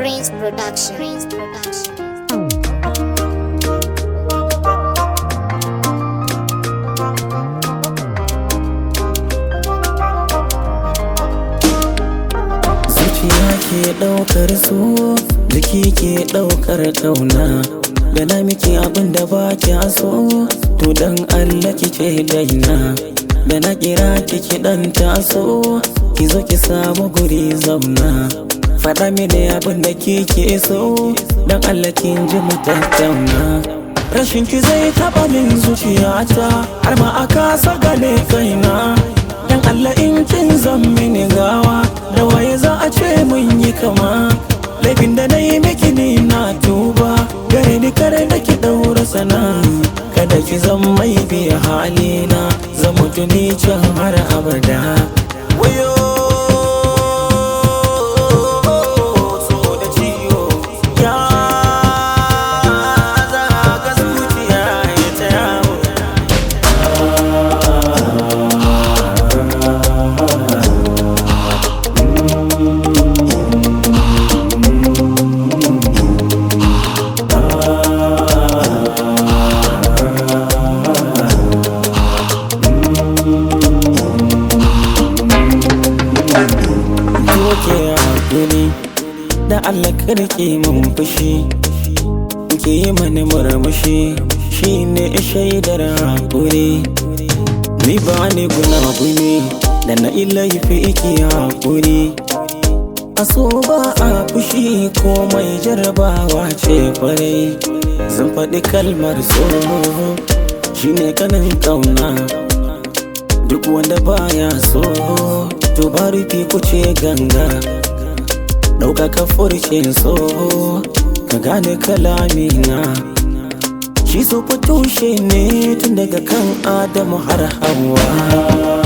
Prince Production. Prince Production. zuciya ke ɗaukar so jiki ke ɗaukar ƙauna da na miki abin da ba kya so to dan Allah kike daina da na kira kiki dan taso ki zo ki samu guri zauna faɗa mini abin da kike so dan Allah kin ji mu tattauna rashin ki zai taɓa min zuciyata har ma a kasa gane kaina dan Allah in kin zan mini gawa da waye za a ce mun yi kama laifin da na yi miki ni na tuba gare ni kare da ki daura sana kada ki zan mai biya halina zan mutu ni can har abada wayo so da ciwo ya zaga zuciya ya ta yawo doke hakuri da Allah karki mun fushi ke yi mani murmushi shine shaidar hakuri ni ba ni gunaguni da na laifi iki hakuri a so ba a fushi komai jarabawa ce kwarai zan faɗi kalmar so shine kanin ƙauna duk wanda baya so to ba rufi kuce ganga ɗaukaka furcin so ka gane kalamina shi so fa tushe ne tun daga kan adamu har hawa